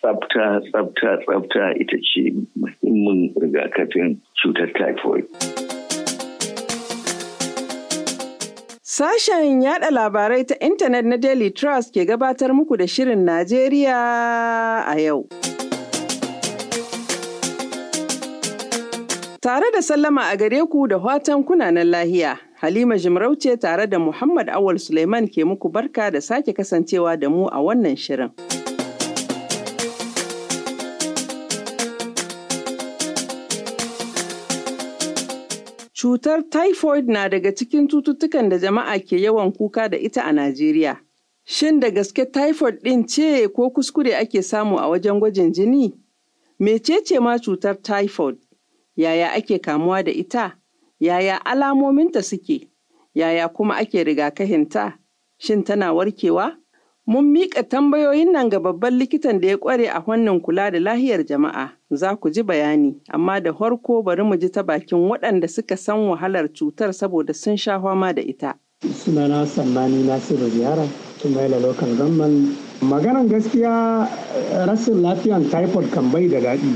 tsafta tsafta tsafta ita ce muhimmin rigakafin cutar typhoid. Sashen yada labarai ta intanet na Daily Trust ke gabatar muku da Shirin Najeriya a yau. Tare da sallama a gare ku da watan kunanan lahiya, Halima Jimarauce tare da Muhammad Awal Suleiman ke muku barka da sake kasancewa da mu a wannan shirin. Cutar typhoid na daga cikin cututtukan da jama'a ke yawan kuka da ita a Najeriya. Shin da gaske typhoid ɗin ce ko kuskure ake samu a wajen gwajin jini? Mecece ma cutar typhoid? Yaya ake kamuwa da ita? Yaya alamominta suke? Yaya kuma ake rigakahinta? Shin tana warkewa? Mun miƙa tambayoyin nan ga babban likitan da ya ƙware a wannan kula da lahiyar jama'a. Za ku ji bayani, amma da farko bari mu ji ta bakin waɗanda suka san wahalar cutar saboda sun sha fama da ita. Sunana Sammani Nasiru Ziyara, Tumaila Local Government. Maganan gaskiya rashin lafiyan typhoid kan bai da daɗi.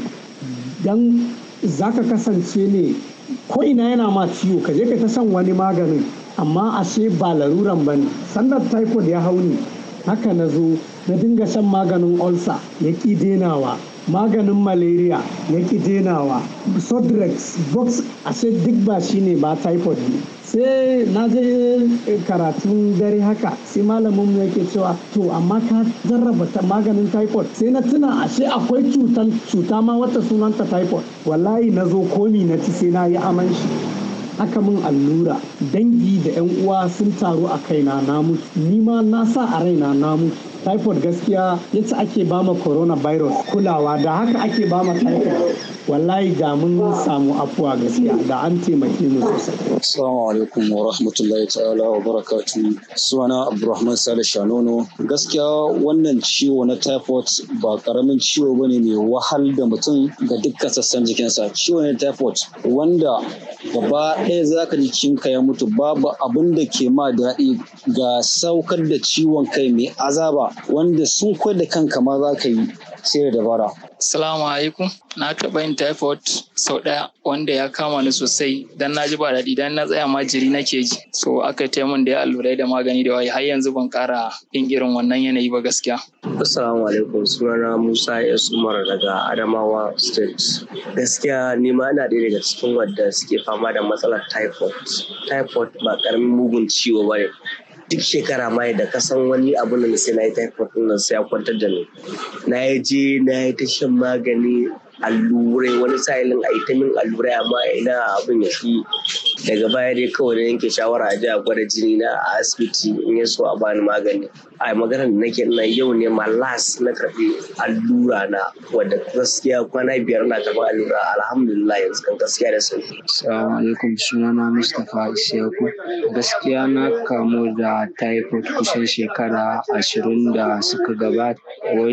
Don za ka kasance ne ko ina yana ma ciwo ka je ka ta san wani maganin amma ashe ba laruran ba ne. Sandar typhoid ya hau ne haka na zo na dinga shan maganin ulcer ya ƙi denawa maganin malaria ya ƙi denawa sodrex box ashe duk ba shi ne ba typhoid ne sai na je karatun dare haka sai malamin mu yake cewa to amma ka jarraba maganin typhoid sai na tuna ashe akwai cutan cuta ma wata sunanta typhoid wallahi na zo komi na ci sai na yi aman shi aka min allura dangi da 'yan uwa sun taru a kaina na mutu ni ma na sa a raina na mutu typhoid gaskiya yace ake bama coronavirus kulawa da haka ake bama typhoid wallahi da mun samu afuwa gaskiya da an taimake mu sosai assalamu alaikum wa rahmatullahi ta'ala wa barakatu sunana abdulrahman sale shanono gaskiya wannan ciwo na typhoid ba karamin ciwo bane mai wahal da mutum ga dukkan sassan jikinsa ciwo ne typhoid wanda gaba ɗaya zaka jikinka ya mutu babu abin da ke ma daɗi ga saukar da ciwon kai mai azaba wanda sun da kanka ma za ka yi sai da dabara. Salamu alaikum. Na taɓa yin typhoid sau ɗaya wanda ya kama ni sosai dan na ji ba daɗi dan na tsaya ma jiri nake ji. So aka yi min da ya allurai da magani da waye har yanzu ban ƙara yin irin wannan yanayi ba gaskiya. Assalamu alaikum sunana Musa S Umar daga Adamawa State. Gaskiya ni ma ina ɗaya daga cikin wadda suke fama da matsalar typhoid. Typhoid ba ƙaramin mugun ciwo ba ne. duk shekara ma da ka san wani abu da sai na yi typhoid din nan sai ya kwantar da ni na yi je na yi ta shan magani allurai wani sa'ilin a yi ta min allurai amma ina abin ya fi daga baya dai kawai da yanke shawara a a gwada jini na a asibiti in ya so a bani magani a maganar da nake ina yau ne ma las na karɓi allura na wadda gaskiya kwana biyar na karɓi allura alhamdulillah yanzu kan gaskiya da sauki. Assalamu alaikum sunana Mustapha Isiyaku gaskiya na kamu da typhoid kusan shekara ashirin da suka gabata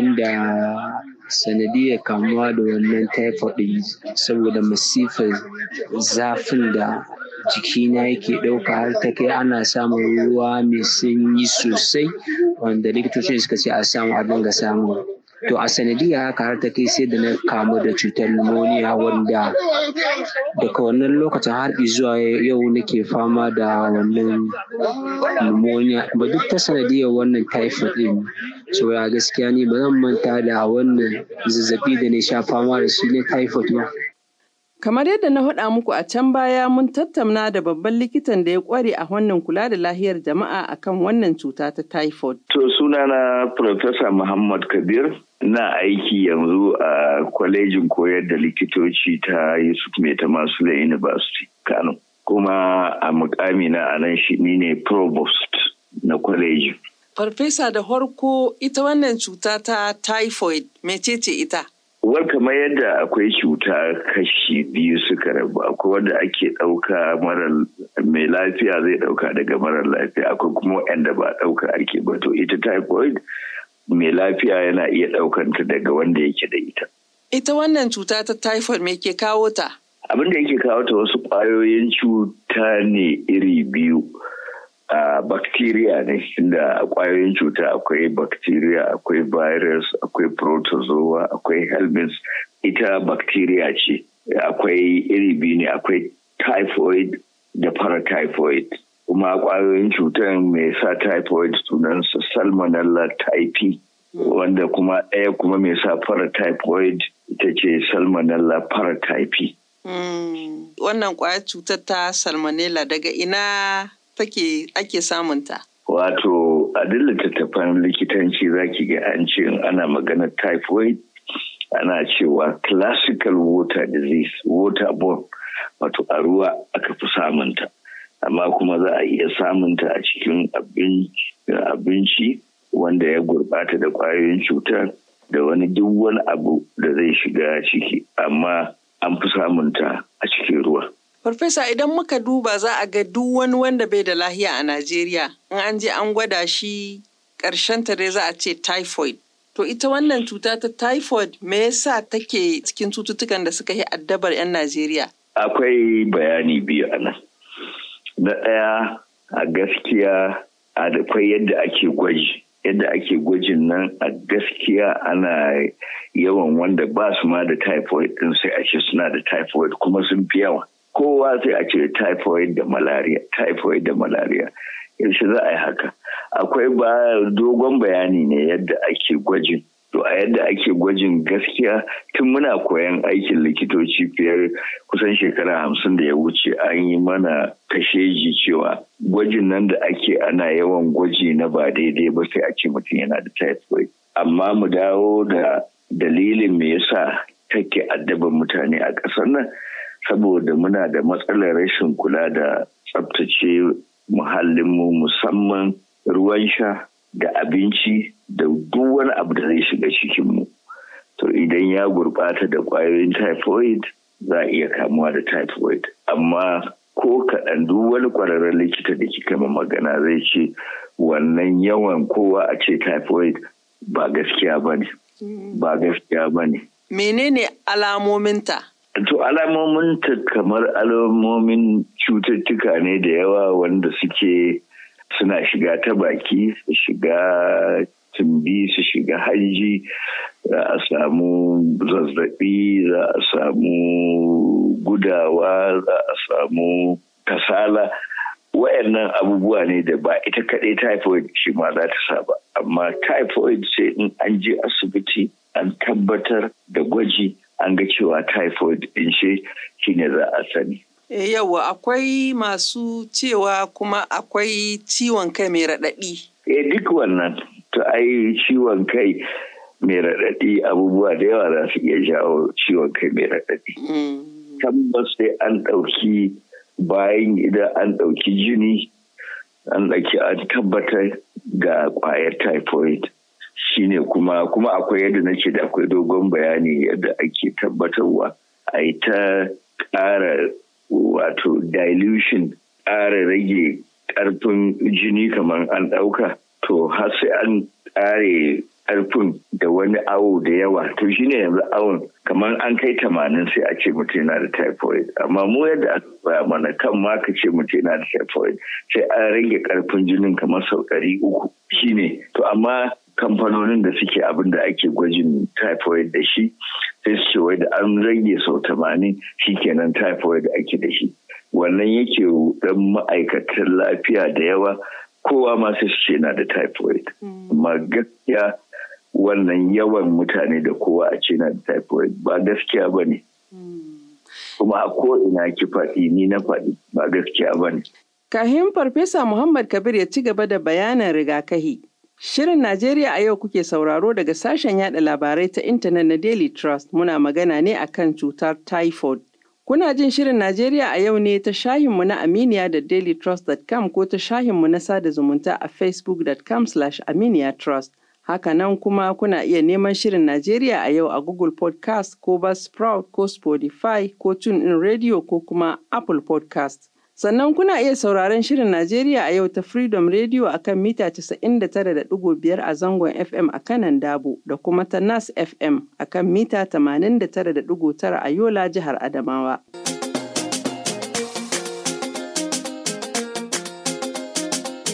wanda sanadiyar kamuwa da wannan typhoid ɗin saboda masifar zafin da jikina yake ɗauka har ta kai ana samun ruwa mai sanyi sosai wanda likitoci suka ce a samu a dinga samu to a sanadiyar haka har ta kai sai da na kamu da cutar pneumonia wanda daga wannan lokacin har zuwa yau nake fama da wannan pneumonia ba duk ta sanadiyar wannan typhoid ɗin so ya gaskiya ni ba zan manta da wannan zazzabi da na sha fama da shi ne typhoid ba Kamar yadda na faɗa muku a can baya mun tattauna da babban likitan da ya ƙware a wannan kula da lahiyar jama'a akan wannan cuta ta typhoid. To sunana Profesa Muhammad Kabir na aiki yanzu a kwalejin koyar da likitoci ta Yusuf Mai Tamasula University Kano. Kuma a mukami na anan shi ni ne provost na kwalejin. Farfesa da farko ita wannan cuta ta typhoid mecece ita? War kamar yadda akwai cuta kashi biyu suka rabu akwai wanda ake ɗauka mara mai lafiya zai ɗauka daga mara lafiya akwai kuma wanda ba ɗauka ake ba to ita typhoid mai lafiya yana iya ɗaukanta daga wanda yake da ita. Ita wannan cuta ta typhoid me ke kawo ta? Abin da yake kawo ta wasu ƙwayoyin cuta ne iri biyu. a bacteria ne inda kwayoyin cuta akwai bacteria akwai virus akwai protozoa akwai helminths ita bacteria ce akwai iri biyu ne akwai typhoid da paratyphoid kuma kwayoyin cutar mai sa typhoid sunansa salmonella typhi wanda kuma ɗaya kuma mai sa paratyphoid ita ce salmonella paratyphi wannan kwayar cutar ta salmonella daga ina take ake samunta? Wato a duk littattafan likitanci zaki ga an ce ana maganar typhoid ana cewa classical water disease waterborne wato a ruwa aka fi samunta amma kuma za a iya samunta a cikin abinci wanda ya gurbata da kwayoyin cutar da wani duk wani abu da zai shiga ciki amma an fi samunta a cikin ruwa. Farfesa idan muka duba za a ga duk wani wanda bai da lahiya a Najeriya in an je an gwada shi ƙarshen ta dai za a ce typhoid. To ita wannan cuta ta typhoid me yasa take cikin cututtukan da suka yi addabar 'yan Najeriya? Akwai bayani biyu a nan. Na ɗaya a gaskiya akwai yadda ake gwaji. Yadda ake gwajin nan a gaskiya ana yawan wanda ba su ma da typhoid ɗin sai a ce suna da typhoid kuma sun fi yawa. kowa sai a ce typhoid da malaria typhoid da malaria yaushe za a yi haka akwai ba dogon bayani ne yadda ake gwajin to a yadda ake gwajin gaskiya tun muna koyan aikin likitoci fiye kusan shekara hamsin da ya wuce an yi mana kasheji cewa gwajin nan da ake ana yawan gwaji na ba daidai ba sai a ce mutum yana da typhoid amma mu dawo da dalilin me yasa take addaban mutane a ƙasar nan saboda muna da matsalar rashin kula da tsabtace muhallinmu musamman ruwan sha da abinci da duk wani abu da zai shiga cikinmu. To idan ya gurɓata da ƙwayoyin typhoid za a iya kamuwa da typhoid. Amma ko kaɗan duk wani ƙwararren likita da kika ma magana zai ce wannan yawan kowa a ce typhoid ba gaskiya ba ne. Ba gaskiya ba ne. Menene alamominta? To alamomin ta kamar alamomin cututtuka ne da yawa wanda suke suna shiga ta baki su shiga tumbi su shiga hanji za a samu zazzabi za a samu gudawa za a samu kasala wayannan abubuwa ne da ba ita kaɗai typhoid shi ma za ta saba amma typhoid sai in an je asibiti an tabbatar da gwaji an ga cewa typhoid din shi shine za a sani. E yawa akwai masu cewa kuma akwai ciwon kai mai raɗaɗi. E duk wannan to ai ciwon kai mai raɗaɗi abubuwa da yawa za su iya jawo ciwon kai mai raɗaɗi. Tabbas sai an ɗauki bayan idan an ɗauki jini an ɗauki an tabbatar ga ƙwayar typhoid. shine kuma kuma akwai yadda nake da akwai dogon bayani yadda ake tabbatarwa a yi ta ƙara wato dilution ƙara rage ƙarfin jini kamar an ɗauka to har sai an ƙare ƙarfin da wani awo da yawa to shine yanzu awon kamar an kai tamanin sai a ce mutum yana da typhoid amma mu yadda aka baya mana kan ma ka ce mutum yana da typhoid sai an rage ƙarfin jinin kamar sau ɗari uku shine to amma kamfanonin da suke abin da ake gwajin typhoid da shi sai su ce wai da an rage sau tamanin kenan typhoid ake da shi wannan yake dan ma'aikatan lafiya da yawa kowa ma sai su ce na da typhoid amma gaskiya wannan yawan mutane da kowa a ce na da typhoid ba gaskiya ba ne kuma a ko ina ki faɗi ni na faɗi ba gaskiya ba ne. Kahin Farfesa Muhammad Kabir ya ci gaba da bayanin rigakahi. Shirin Najeriya a yau kuke sauraro daga sashen yada labarai ta intanet na Daily Trust muna magana ne akan cutar typhoid. Kuna jin Shirin Najeriya a yau ne ta shahinmu na Aminiya da dailytrust.com ko ta shahinmu na sada zumunta a facebook.com slash aminiyatrust. Hakanan kuma kuna iya neman Shirin Najeriya a yau a Google Podcast ko Buzzsprout ko Spotify ko TuneIn Radio ko kuma Apple Podcast. Sannan kuna iya sauraron Shirin Najeriya a yau ta Freedom Radio a kan mita 99.5 a zangon FM a kanan Dabo da kuma ta Nas FM a kan mita 89.9 a Yola jihar Adamawa.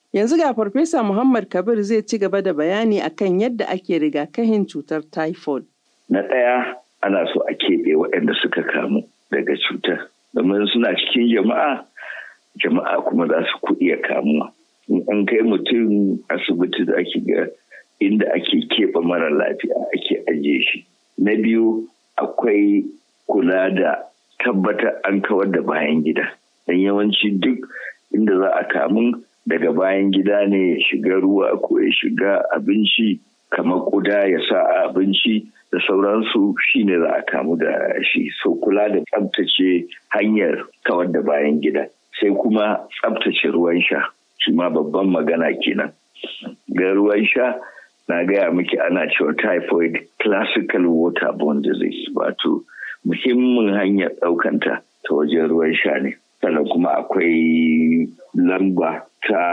Yanzu ga Farfesa Muhammad Kabir zai ci gaba da bayani akan yadda ake rigakafin cutar typhoid. Na ɗaya ana so a keɓe waɗanda suka kamu daga cutar. Domin suna cikin jama'a, jama'a kuma za su iya kamuwa. In an kai mutum asibiti da ake ga inda ake keɓe mara lafiya ake ajiye shi. Na biyu akwai kula da tabbatar an kawar da bayan gida. Dan yawanci duk inda za a kamun daga bayan gida ne ya shiga ruwa ko ya shiga abinci kamar kuda ya sa a abinci da sauransu shine za a kamu da shi so kula da tsabtace hanyar kawar da bayan gida sai kuma tsabtace ruwan sha shi ma babban magana kenan ga ruwan sha na gaya miki ana cewa typhoid classical waterborne disease wato muhimmin hanyar ɗaukanta ta wajen ruwan sha ne sannan kuma akwai lamba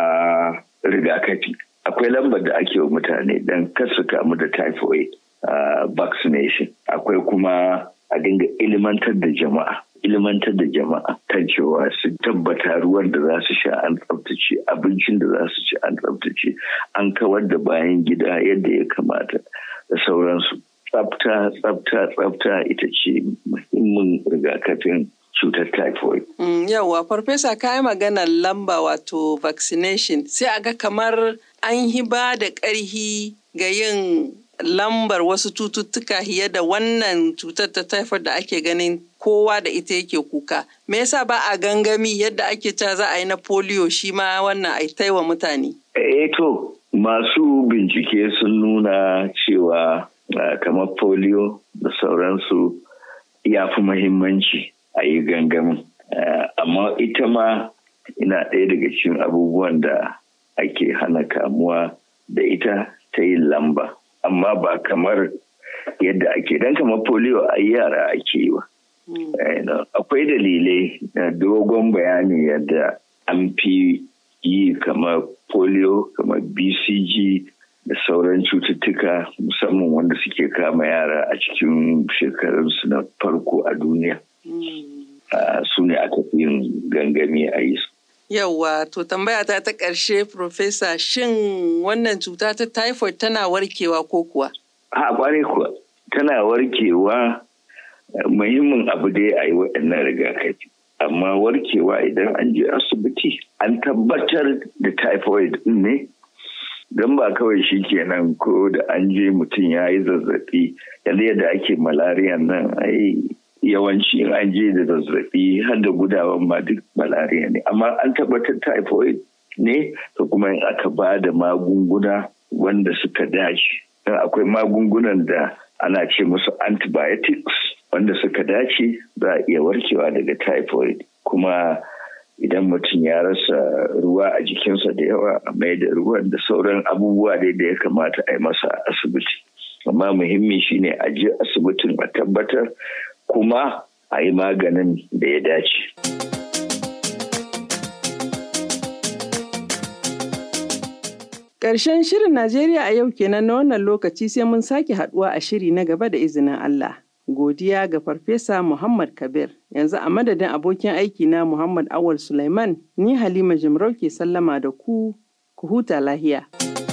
ta rigakafi akwai lambar da ake wa mutane don su kamu da typhoid uh, vaccination akwai kuma a dinga ilimantar da jama'a ilimantar da jama'a kan cewa su tabbata ruwan da za su sha an tsabtace abincin da za su ci an tsabtace an kawar da bayan gida yadda ya kamata da sauransu tsabta tsabta tsabta ita ce muhimmin rigakafin cutar typhoid. Mm, Yawwa, Farfesa ka yi maganar lamba wato vaccination sai a ga kamar an yi ba da ƙarhi ga yin lambar wasu cututtuka fiye da wannan cutar ta typhoid da ake ganin kowa da ita yake kuka. Me yasa ba a gangami yadda ake ca za a yi na polio shi ma wannan a taiwa mutane? Eh to, masu bincike sun nuna cewa kamar polio da sauransu ya fi muhimmanci. a yi gangamin amma ita ma ina ɗaya daga cikin abubuwan da ake hana kamuwa da ita ta yin lamba amma ba kamar yadda ake dan kamar polio a yara ake yi wa akwai dalilai na dogon bayani yadda an fi yi kamar polio kamar bcg da sauran cututtuka musamman wanda suke kama yara a cikin shekarunsu na farko a duniya su ne aka fi yin gangami a yi su. Yawwa, to tambaya ta ta ƙarshe, Profesa, shin wannan cuta ta typhoid tana warkewa ko kuwa? A ƙware kuwa, tana warkewa muhimmin abu dai a yi waɗannan rigakafi. Amma warkewa idan an je asibiti, an tabbatar da typhoid ɗin ne, don ba kawai shi kenan ko da an je mutum ya yi zazzaɓi, yanzu yadda ake malariya nan ai yawanci in an je da zazzabi har da gudawan ma duk malaria ne amma an tabbatar typhoid ne to kuma in aka ba da magunguna wanda suka dace akwai magungunan da ana ce musu antibiotics wanda suka dace za a iya warkewa daga typhoid kuma idan mutum ya rasa ruwa a jikinsa da yawa a mai da ruwan da sauran abubuwa dai da ya kamata a yi masa asibiti amma muhimmi shine a je asibitin a tabbatar kuma a yi maganin da ya dace. Ƙarshen shirin Najeriya a yau kenan na wannan lokaci sai mun sake haɗuwa a shiri na gaba da izinin Allah. Godiya ga Farfesa Muhammad Kabir. Yanzu a madadin abokin aiki na Muhammad Awal Sulaiman, ni Halima Jimarau ke sallama da ku, ku huta lahiya.